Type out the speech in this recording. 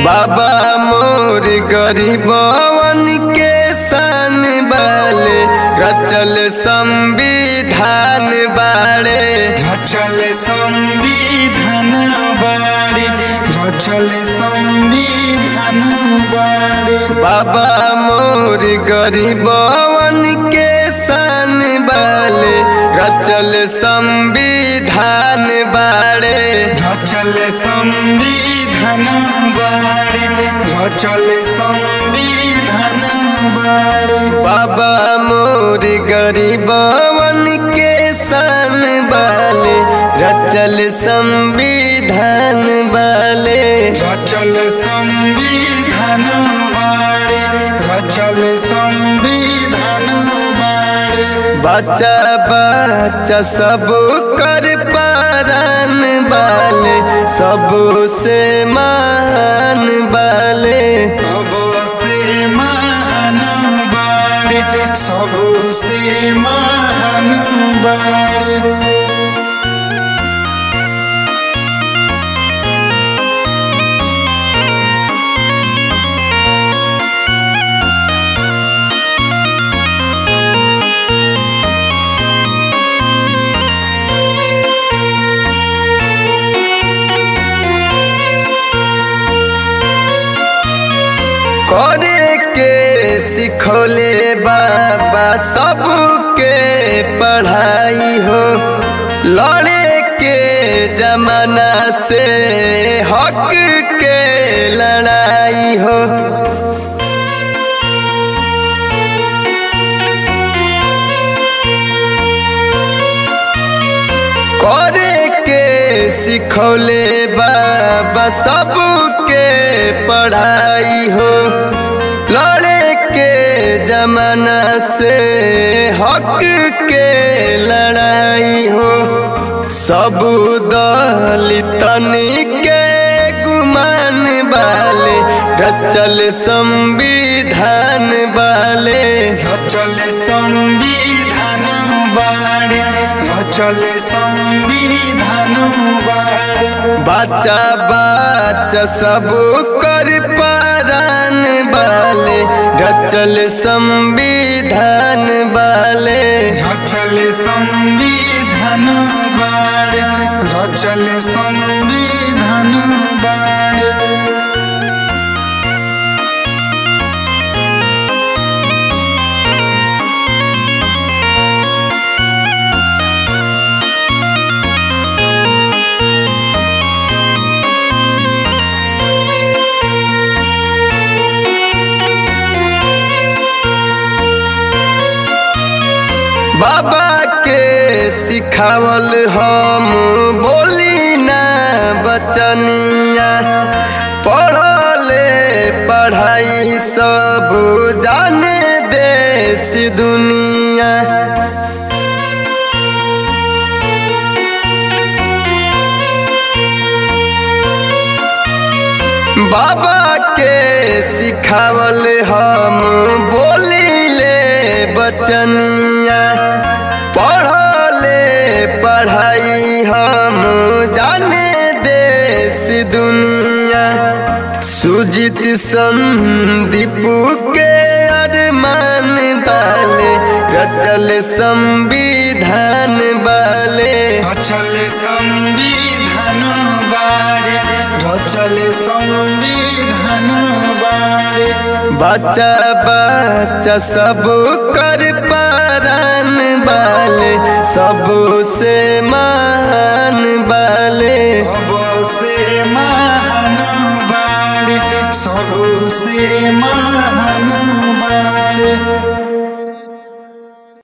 बाबा मोर गरीबवन के सन बाले रचल संविधान बाड़े रचल संविधान बाड़े रचल संविधान बाड़े बाबा मोर गरीबवन के सन बाले रचल संविधान बाड़े रचल संविधान बाड़े रचल संविधान बाड़े बाबा मोर गरीबवन के सन बाले रचल संविधान बाले रचल संविधान बाड़े रचल संविधान बाड़े बच्चा बच्चा सब कर पारन बाले सबसे मान बाले सबसे महान बाड़े सबसे महान बाड़े करे के सिखोले बाबा सबके पढ़ाई हो लड़े के जमाना से हक के लड़ाई हो करे के सिखौले बाबा सबके पढ़ाई हो लड़े के जमाना से हक के लड़ाई हो सब दलितन के गुमान वाले रचल संविधान वाले रचल संविधान बाड़े रचल संविधान बाड़े बच्चा बच्चा सब कर पारान बाले रचल संविधान बाले रचल संविधान बाड़े रचल संविधान बाड़े बाबा के सिखावल हम बोली ना बचनिया पढ़ले पढ़ाई सब जाने देश दुनिया बाबा के सिखावल हम बोलीले बचनिया पढ़ले पढ़ाई हम जाने देश दुनिया सुजित संदीप के अरमान बाले रचल संविधान बाले रचल संविधान बाड़े रचल संविधान बाड़े बच्चा बच्चा सब कर पारन बाले सबसे मा